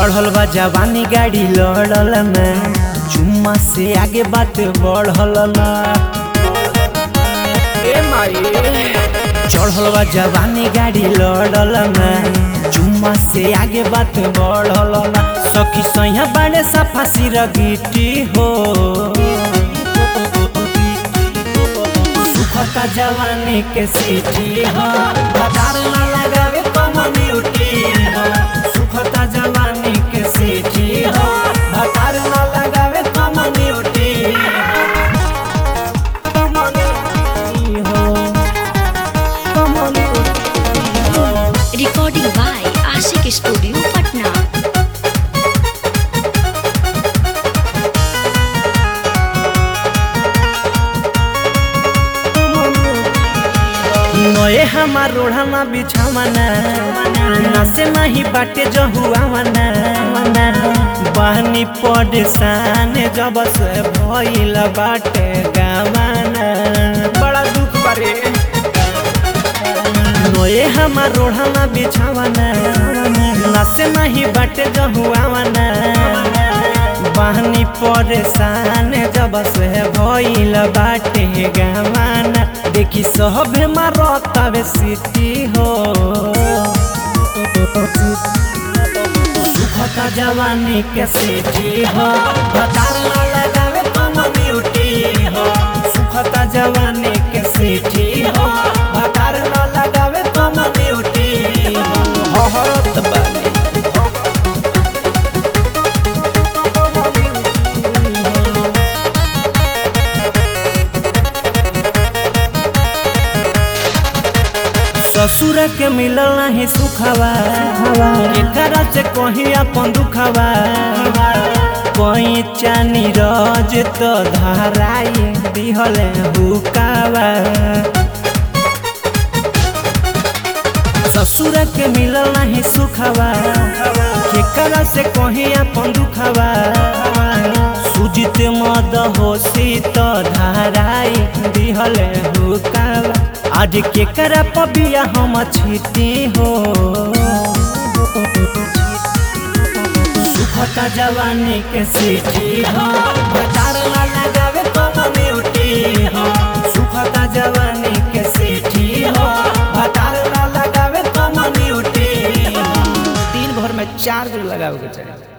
चढ़ल बा जवानी गाड़ी लड़ल ना चुम्मा से आगे बात बढ़ल ना ए माई चढ़ल बा जवानी गाड़ी लड़ल ना चुम्मा से आगे बात बढ़ल ना सखी सैया बड़े सफा सिर गिटी हो सुखता जवानी के सीटी हो भतार ना लगावे कम्युनिटी हो सुखता जवानी के सीटी हो भतार ना लगावे कम्युनिटी हो Recording by Ashik Studio, Patna. नए हमार रोढ़ाना बिछावना नसे नहीं बाटे जहुआवना बहनी परेशान जब से भइल बाटे गावाना बड़ा दुख बारे नए हमार रोढ़ाना बिछावना नसे नहीं बाटे जहुआवना बहनी परेशान जब से भइल बाटे गावाना देखी सभे मारतावे सिटी हो सुखता जवानी के सिटी हो भतार ना लगावे कम्युनिटी हो सुखता जवानी के सिटी हो भतार ना लगावे कम्युनिटी हो हरत बानी ससुर के मिलल नहीं सुखवा एकरा से कहीं अपन दुखवा कोई चानी रज तो धराई दिहल हुकावा ससुर के मिलल नहीं सुखवा केकरा से कहीं अपन दुखवा सुजित मद होशी तो धराई दिहल हुकावा आज केकरा पबिया हम छिटी हो सुखता जवानी के सीटी हो भतार ना लगावे कम्युनिटी हो सुखता जवानी के सीटी हो भतार ना लगावे कम्युनिटी हो दिन भर में चार दिन लगावे के चाहिए